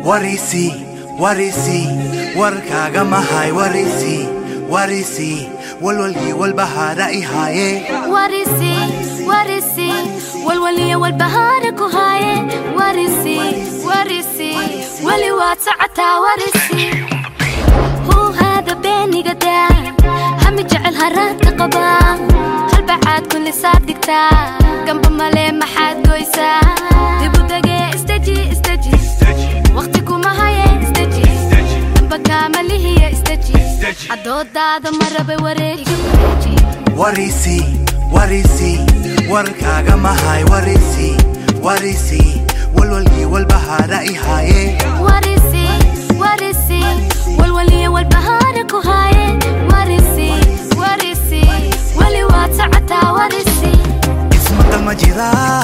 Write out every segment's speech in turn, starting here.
warisi warisi warkaaga mahay warisi warisi walwalgii walbahaara ihaaye warisi warisi walwaliya walbahaara ku haaye warisi warisi weli waad socotaa warisi huu haada beeniga daa hami jecel haraadka qabaa halbacaad kulli saad dhigtaa gamba male maxaad goysaa dibudagee istaji istaji waqti kuma haye istaji damba kaamalihiya istaji cadoodaada marabe wareegiga wareeji warisi warisi warkaaga mahay warisi warisi walwalgii walbahaara ihaaye warisi warisi walwaliya walbahaara ku haaye warisi warisi weli waad socotaa warisi ismaqal ma jiraa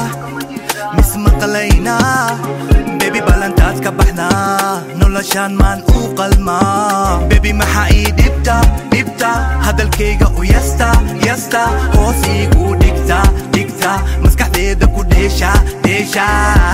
mismaqalaynaa bebi ballantaad ka baxnaa noloshaan maan u qalmaa bebi maxaa ii dhibta dhibta hadalkayga u yasta yasta hoos iigu dhigta dhigta maskaxdeeda ku dheesha dheesha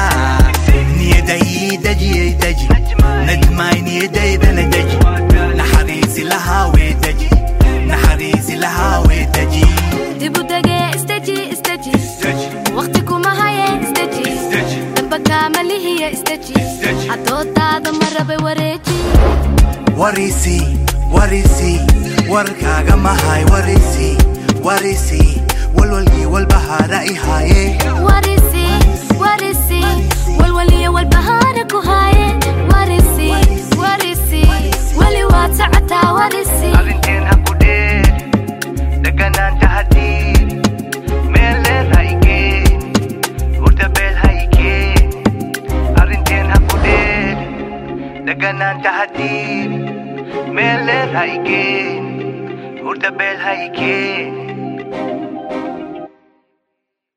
niyada ii dajiyay daji najmaay niyadaydana daji naxariisi lahaa wee daji naxariisi lahaa wee daji dibudagee istaji istaji waqti kuma haye istaji damba kaamalihiya istaji cadoodaada marabe wareeji warisi warisi warkaaga mahay warisi warisi walwalgii walbahaara ihaaye warisi warisi walwaliya walbahaara ku haaye warisi warisi weli waad socotaa warisi arrinteen ha ku dheer dheganaanta hadiin meeleed ha ikeen hurdabeel ha ikeen arrinteen ha ku dheer dheganaanta hadiin meeleed ha ikeen hurdabeel ha ikeen